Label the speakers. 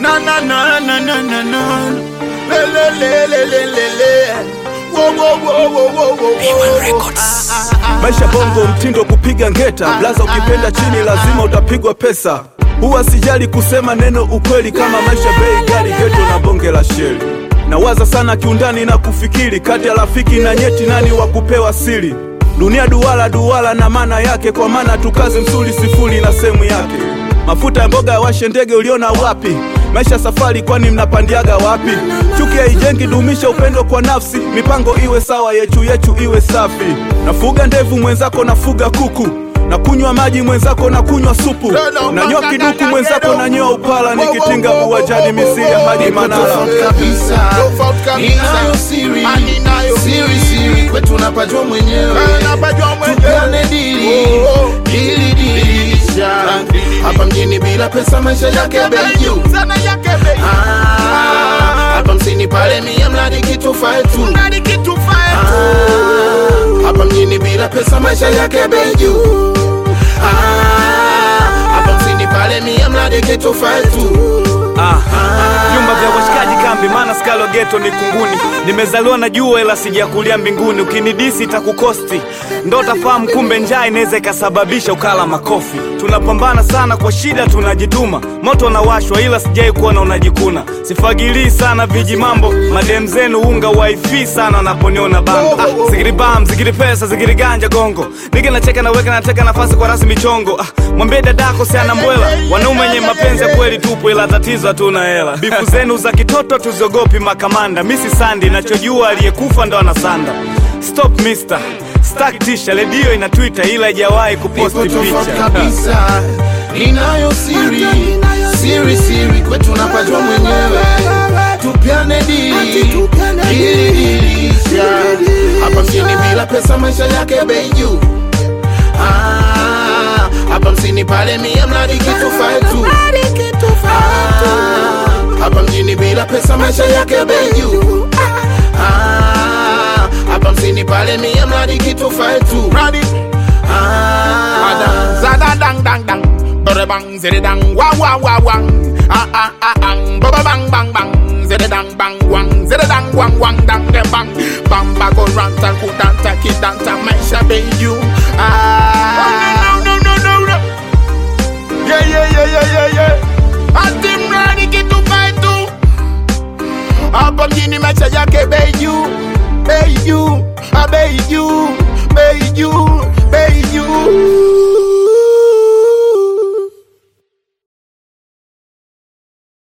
Speaker 1: na na na na na na na le le le le le le le wo wo wo wo wo wo wo
Speaker 2: Maisha bongo, mtindo kupiga ngeta, blaza ukipenda chini lazima utapigwa pesa. Huwa sijali kusema neno ukweli, kama maisha bei gari, geto na bonge la sheli. Nawaza sana kiundani na kufikiri, kati ya rafiki na nyeti, nani wa kupewa siri? Dunia duara duara na maana yake, kwa maana tukaze msuli sifuri na sehemu yake. Mafuta ya mboga yawashe ndege, uliona wapi? Maisha safari, kwani mnapandiaga wapi? Chuki haijengi, dumisha upendo kwa nafsi, mipango iwe sawa, yechu yechu iwe safi. Nafuga ndevu mwenzako, nafuga kuku na kunywa maji mwenzako na kunywa supu na nyoa kiduku mwenzako na nyoa upala nikitinga uwajani misiri ya maji Manara.
Speaker 3: tofauti kabisa
Speaker 1: Tofauti kabisa.
Speaker 3: ninayo siri
Speaker 1: Ah, ninayo
Speaker 3: siri siri kwetu napajua mwenyewe
Speaker 1: Eh, napajua mwenyewe.
Speaker 3: tupeane dili
Speaker 1: Oh.
Speaker 3: dili dilisha hapa mjini bila pesa maisha yake bei juu
Speaker 1: Sana yake bei.
Speaker 3: Ah, hapa msini pale mia mradi kitu fae tu
Speaker 1: Nani kitu fae tu.
Speaker 3: Ah, hapa mjini bila pesa maisha yake bei juu Ah, hapa msini pale mia mradi kitu fae tu
Speaker 4: Ah, vyumba vya washikaji kambi, maana skalo geto ni kunguni. Nimezaliwa na jua ila sijakulia mbinguni. Ukinidisi itakukosti, ndo utafahamu kumbe njaa inaweza ikasababisha ukala makofi. Tunapambana sana kwa shida, tunajituma, moto unawashwa ila sijai kuona unajikuna. Sifagilii sana viji mambo, madem zenu unga wifi sana wanaponiona bango. Ah, zigiri bam, zigiri pesa, zigiri ganja gongo. Nige nacheka naweka nateka nafasi kwa rasmi chongo. Ah, mwambie dadako si ana mbwela, wanaume wenye mapenzi ya kweli tupo, ila tatizo hatuna hela. Bifu zenu za kitoto tuziogopi makamanda, misi sandi, nachojua aliyekufa ndo anasanda. Stop mister, stack tisha, redio ina Twitter ila haijawahi kuposti
Speaker 3: Ipo tofauti
Speaker 4: picha.
Speaker 3: kabisa ninayo siri siri siri kwetu napajua mwenyewe tupiane dili dili dilisha hapa mjini bila pesa maisha yake bei juu Ah, hapa msini pale mia mradi kitu fae tu Ah, hapa mjini bila pesa maisha yake bei juu Ah, hapa msini pale mia mradi kitu fae tu
Speaker 1: Ready?
Speaker 3: Ah,
Speaker 1: Ada, zada dang dang dang. Bada bang zede dang wa wa wa wang. Ah ah ah ang. Baba bang bang bang. Zede dang bang wang. Zede dang wang wang dang de bang. Bamba go ranta kudanta kidanta maisha be you. Ah. No no no no no. Yeah yeah yeah yeah yeah yeah. Ati mradi kitu kaitu. Hapa mjini maisha yake bei juu. Bei juu. Ah bei juu. Bei juu. Bei juu.